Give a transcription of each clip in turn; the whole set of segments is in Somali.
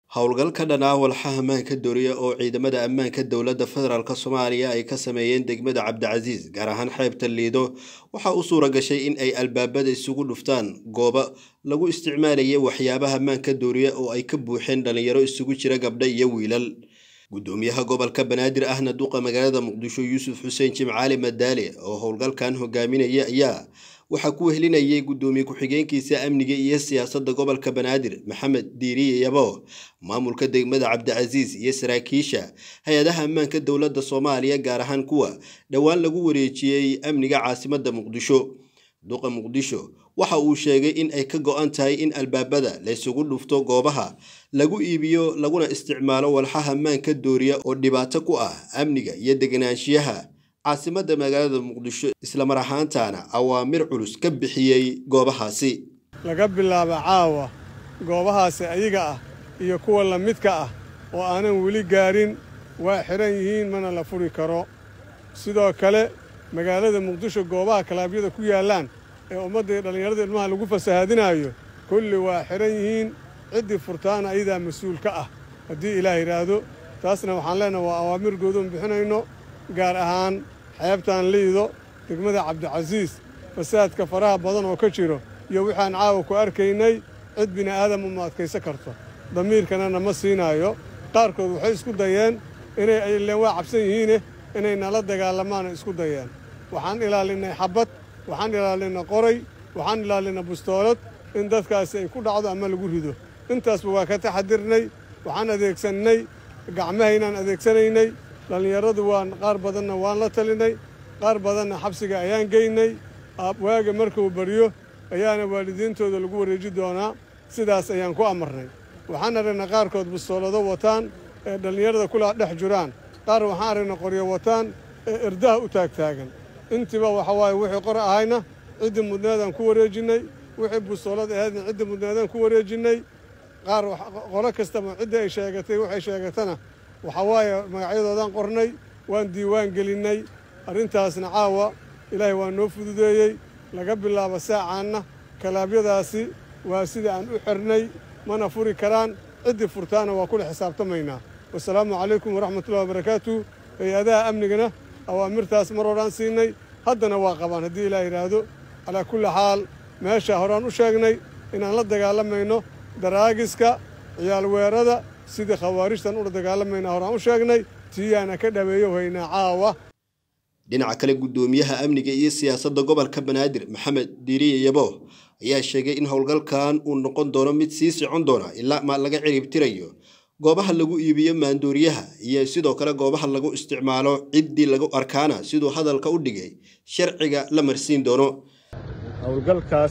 howlgal ka dhan ah walxaha ammaanka dooriya oo ciidamada ammaanka dowladda federaalk soomaaliya ay ka sameeyeen degmada cabdicasiis gaar ahaan xeebta liido waxaa u suura gashay in ay albaabada isugu dhuftaan goobo lagu isticmaalayay waxyaabaha ammaanka dooriya oo ay ka buuxeen dhalinyaro isugu jira gabdha iyo wiilal gudoomiyaha gobolka banaadir ahna duqa magaalada muqdisho yuusuf xuseen jimcaali madaale oo howlgalkan hogaaminaya ayaa waxaa ku wehelinayay gudoomiye ku-xigeenkiisa amniga iyo siyaasadda gobolka banaadir maxamed diiriye yabo maamulka degmada cabdicasiis iyo saraakiisha hay-adaha ammaanka dowladda soomaaliya gaar ahaan kuwa dhowaan lagu wareejiyey amniga caasimadda muqdisho duqa muqdisho waxa uu sheegay in ay ka go-an tahay in albaabada laysugu dhufto goobaha lagu iibiyo laguna isticmaalo walxaha ammaanka dooriya oo dhibaato ku ah amniga iyo deganaanshiyaha caasimadda magaalada muqdisho islamar ahaantaana awaamir culus ka bixiyey goobahaasi laga bilaabo caawa goobahaasi ayaga ah iyo kuwa la midka ah oo aanan weli gaarin waa xidhan yihiin mana la furi karo sidoo kale magaalada muqdisho goobaha kalaabyada ku yaallaan ee ummadda dhallinyarada ilmaha lagu fasahaadinaayo kulli waa xidhan yihiin ciddii furtaana ayadaa mas-uul ka ah haddii ilaah yidhaahdo taasna waxaan leenaha waa awaamir goodoon bixinayno gaar ahaan xeebtaan liido degmada cabdicasiis fasaadka faraha badan oo ka jiro iyo waxaan caawa ku arkaynay cid bini'aadam uma adkaysan karto damiirkana nama siinaayo qaarkood waxay isku dayeen inay ayleen waa cabsan yihiine inay nala dagaalamaana isku dayeen waxaan ilaalinnay xabbad waxaan ilaalinay qoray waxaan ilaalinay bustoolad in dadkaasi ay ku dhacdo ama lagu rido intaasba waa ka taxadirnay waxaan adeegsannay gacmahaynaan adeegsanaynay dhallinyaradu waan qaar badanna waan la talinay qaar badanna xabsiga ayaan geynay waaga markuu baryo ayaana waalidiintooda lagu wareeji doonaa sidaas ayaan ku amarnay waxaan aragnay qaarkood bustoolado wataan ee dhallinyarada kulaa dhex jiraan qaar waxaan aragnay qoryo wataan ee irdaha u taagtaagan intiiba waxa waaye wixii qor ahayna ciddii mudnaadaan ku wareejinnay wixii bustoolad ahaydna ciddii mudnaadaan ku wareejinnay qaar qolo kastaba ciddii ay sheegatay waxay sheegatana waxaa waaye magacyadoodaan qornay waan diiwaan gelinnay arrintaasna caawa ilaahay waa noo fududeeyey laga bilaabo saacaanna kalaabyadaasi waa sida aan u xirnay mana furi karaan ciddii furtaana waa kula xisaabtamaynaa wasalaamu calaykum waraxmatullahi wabarakaatu hay-adaha amnigana awaamirtaas mar horaan siinay haddana waa qabaan haddii ilaah yidhaahdo calaa kulli xaal meeshaa horaan u sheegnay inaan la dagaalamayno daraagiska ciyaalweerada sidii khawaarijtan ula dagaalamayna horaan u sheegnay tiyaana ka dhaweeyo haynaa caawa dhinaca kale guddoomiyaha amniga iyo siyaasadda gobolka banaadir maxamed diiriye yabo ayaa sheegay in howlgalkan uu noqon doono mid sii socon doona ilaa ma laga ciribtirayo goobaha lagu iibiyo maandooriyaha iyo sidoo kale goobaha lagu isticmaalo ciddii lagu arkaana siduu hadalka u dhigay sharciga la marsiin doono howlgalkaas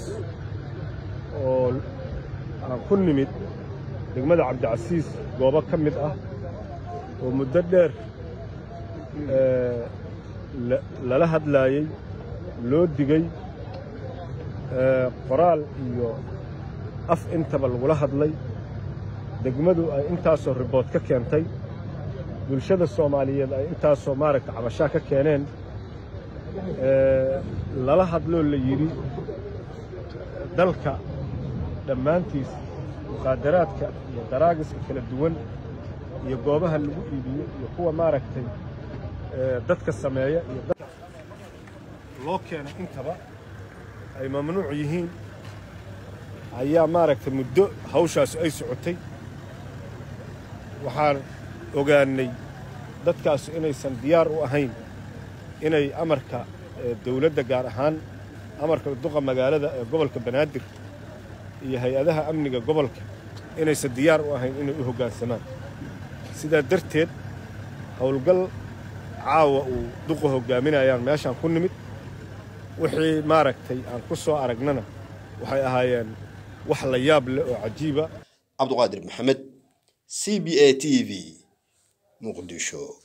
oo aan ku nimid degmada cabdicasiis goobo ka mid ah oo muddo dheer lala hadlaayey loo digey qoraal iyo af intaba lagula hadlay degmadu ay intaasoo ribood ka keentay bulshada soomaaliyeed ay intaasoo maaragta cabashaa ka keeneen lala hadloo la yidhi dalka dhammaantiis muqaadaraadka iyo daraagiska kala duwan iyo goobaha lagu iibiyo iyo kuwa maaragtay dadka sameeya iyo dadka loo keenay intaba ay mamnuuc yihiin ayaa maaragtay muddo hawshaas ay socotay waxaan ogaannay dadkaasu inaysan diyaar u ahayn inay amarka dawladda gaar ahaan amarka duqa magaalada ee gobolka banaadir iyo hay-adaha amniga gobolka inaysan diyaar u ahayn inay u hoggaansamaan sidaa darteed howlgal caawa uu duqa hoggaaminayaan meeshaan ku nimid wixii maaragtay aan ku soo aragnana waxay ahaayeen wax la yaab leh oo cajiiba cabduqaadir maxamed c b a t v muqdisho